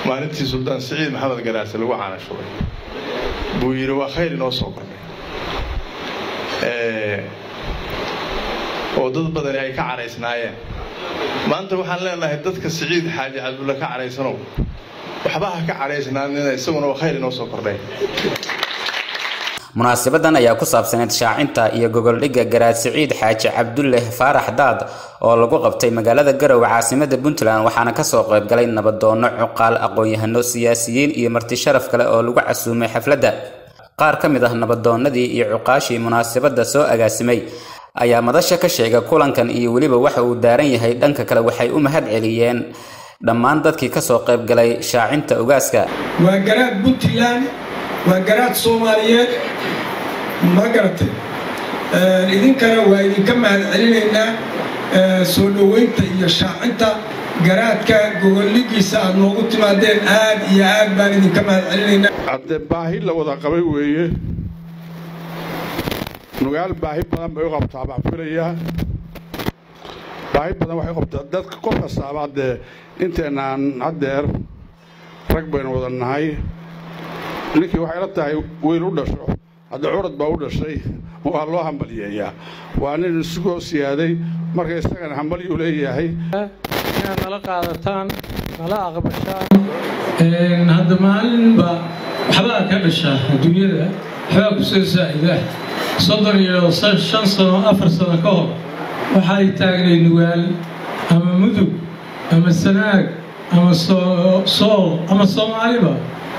maalintii suldaan siciid maxamed garaase lagu caanashubay buu yidhi waa khayr inoo soo kordhay oo dad badani ay ka caraysnaayeen maanta waxaan leenahay dadka siciid xaaji cabdulla ka caraysanow waxba ha ka caraysnaanina isaguna waa khayr inoo soo kordhay munaasabadan ayaa ku saabsaneyd shaacinta iyo gogoldhigga garaad siciid xaaji cabdulle faarax daad oo lagu qabtay magaalada garowe caasimada puntland waxaana kasoo qaybgalay nabadoono cuqaal aqoon-yahano siyaasiyiin iyo marti sharaf kale oo lagu casuumay xafladda qaar ka mid ah nabadoonnadii iyo cuqaashii munaasabadda soo agaasimay ayaa madasha ka sheegay kulankan iyo weliba waxa uu daaran yahay dhanka kale waxay u mahad celiyeen dhammaan dadkii kasoo qaybgalay shaacinta ogaaska waa garaad puntland waa garaad soomaaliyeed ma garatay idinkana waa idinka mahad celinaynaa soo dhoweynta iyo shaacinta garaadka gogoldhigiisa aad noogu timaadeen aad iyo aad baan idinka mahad celinaynaa haddee baahi la wada qabay weeye nugaal baahi badan bay u qabtaa baan filayaa baahi badan waxay qabtaa dadka qof kastaabaa dee inteennaan haddeer rag baynu wada nahay ninkii waxay la tahay wiil u dhasho hadda curad baa u dhashay waa loo hambaliyeeyaa waa nin isugoo siyaaday marka isagana hambalyuu leeyahay inaad nala qaadataan nala aqbashaan hadda maalinba waxbaa ka dhashaa adduunyada waxbaa ku soo saa'ida soddon iyo shan sano afar sano ka hor waxay taagnay nugaal ama mudug ama sanaag ama sool ama soomaaliba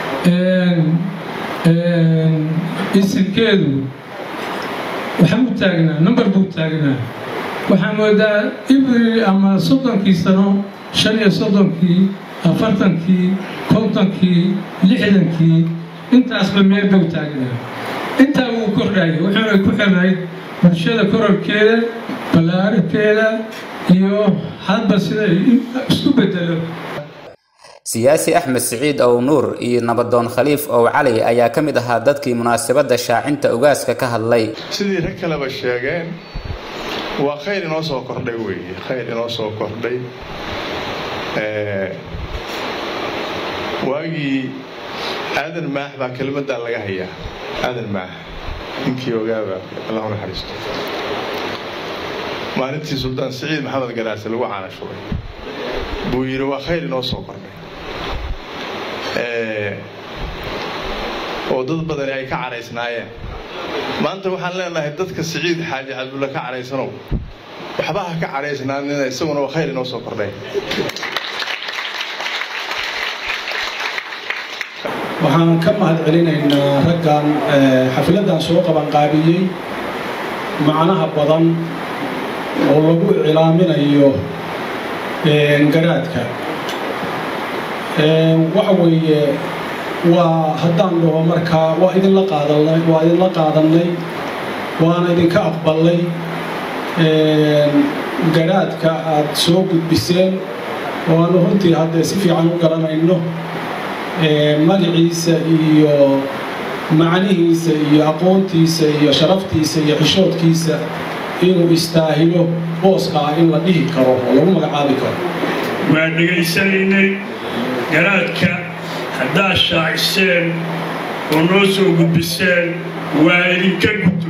isimkeedu waxaa u taagnaa number buu taagnaa waxaa moodaa ibri ama soddonkii sano shan iyo soddonkii afartankii kontonkii lixdankii intaasba meel buu taagnaa intaa wuu kordhayay wuxuuna ku xirnayd bulshada kororkeeda ballaarikeeda iyo hadba sida isku bedelo siyaasi axmed siciid ow nuur iyo nabadoon khaliif ow cali ayaa ka mid ahaa dadkii munaasabadda shaacinta ogaaska ka hadlay sidii rag kaleba sheegeen waa khayr inoo soo kordhay weeye khayr inoo soo kordhay waagii aadan maax baa kelmaddaa laga hayaa aadan maax ninkii ogaaba allah u naxariisto maalintii suldaan siciid maxamed garaase lagu caanashubay buu yidhi waa khayr inoo soo kordhay oo dad badani ay ka caraysnaayeen maanta waxaan leenahay dadka siciid xaaji cabdulla ka caraysanow waxba ha ka caraysnaanina isaguna waa khayr inoo soo kordhay waxaan ka mahad celinaynaa raggan xafladdan soo qabanqaabiyey macnaha badan oo lagu iclaaminayo garaadka waxa weeye waa haddaan dhaho markaa waa idinla qaadanay waa idinla qaadannay waana idinka aqbalnay garaadka aad soo gudbiseen oo aanu runtii haddee si fiican u garanayno magaciisa iyo macnihiisa iyo aqoontiisa iyo sharaftiisa iyo xishoodkiisa inuu istaahilo booska ah in la dhihi karo oo lagu magacaabi karo waa dhegaysanaynay garaadka haddaad shaaciseen oo noo soo gudbiseen waa idinka guddo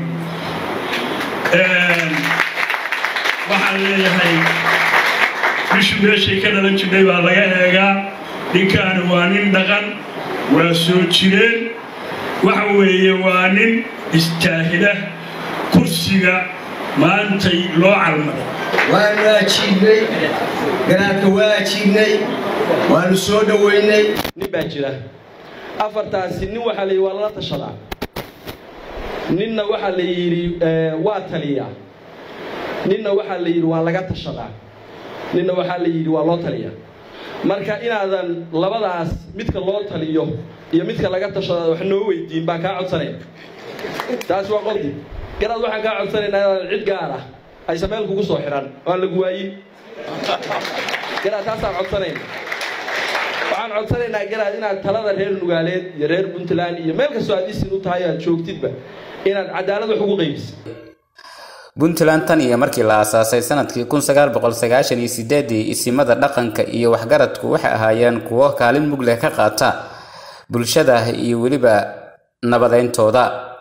waxaan leeyahay bishu meeshay ka dhalan jirnay baa laga eegaa ninkaani waa nin dhaqan waa soo jireen waxa weeye waa nin istaahila kursiga maantay loo calmaday waanu ajiibnay garaadka waa ajiibnay waanu soo dhoweynay nin baa jira afartaasi nin waxaa la yidhi waa lala tashadaa ninna waxaa la yidhi waa taliyaa ninna waxaa la yidhi waa laga tashadaa ninna waxaa la yidhi waa loo taliyaa marka inaadan labadaas midka loo taliyo iyo midka laga tashada wax noo weydiin baan kaa codsanaya taas waa qoddi garaad waxaan kaa codsanaynaa inaadan cid gaar ah aysa meel kugu soo xihan waan lagu waayin garaad taasaan codsanayna waxaan codsanaynaa garaad inaad talada reer nugaaleed iyo reer puntland iyo meel kastoo aad isin u tahay aad joogtidba inaad cadaalad wax ugu qaybisa puntland tan iyo markii la aasaasay sanadkii kun sagaal boqol sagaashan iyo sideedii isimada dhaqanka iyo waxgaradku waxay ahaayeen kuwo kaalin mug leh ka qaata bulshada iyo weliba nabadayntooda